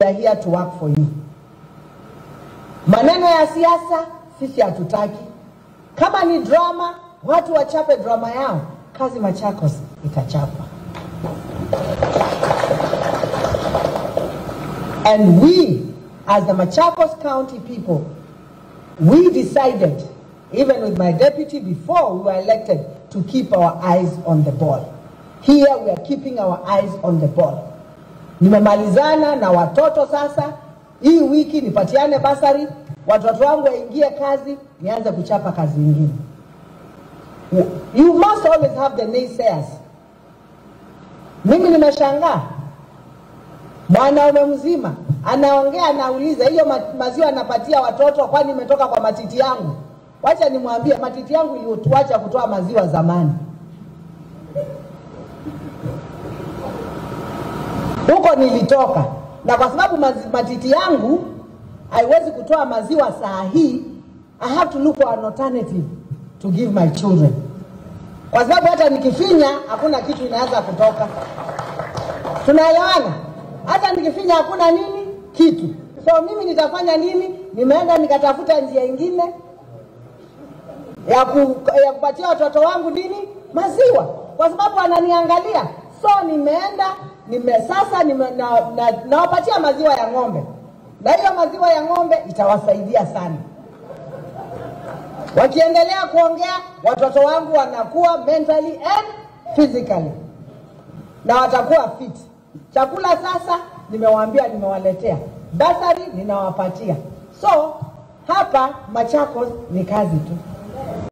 are here to work for you. Maneno ya siasa sisi hatutaki. Kama ni drama, watu wachape drama yao, kazi Machakos itachapa. And we, as the Machakos County people, we decided, even with my deputy before we were elected, to keep our eyes on the ball. Here we are keeping our eyes on the ball. Nimemalizana na watoto sasa, hii wiki nipatiane basari, watoto wangu waingie kazi, nianze kuchapa kazi nyingine. You must always have the naysayers. Mimi nimeshangaa mwanaume mzima anaongea, anauliza hiyo ma- maziwa anapatia watoto, kwani imetoka kwa matiti yangu? Wacha nimwambie, matiti yangu iliwacha kutoa maziwa zamani. huko nilitoka, na kwa sababu mazi- matiti yangu haiwezi kutoa maziwa saa hii, I have to look for an alternative to give my children, kwa sababu hata nikifinya hakuna kitu inaanza kutoka. Tunaelewana? Hata nikifinya hakuna nini kitu. So mimi nitafanya nini? Nimeenda nikatafuta njia ingine ya, ku, ya kupatia watoto wangu nini maziwa, kwa sababu wananiangalia. So nimeenda nime, sasa nime, na, na, nawapatia maziwa ya ng'ombe, na hiyo maziwa ya ng'ombe itawasaidia sana. Wakiendelea kuongea, watoto wangu wanakuwa mentally and physically na watakuwa fit. Chakula sasa nimewaambia, nimewaletea basari, ninawapatia. So hapa Machakos ni kazi tu.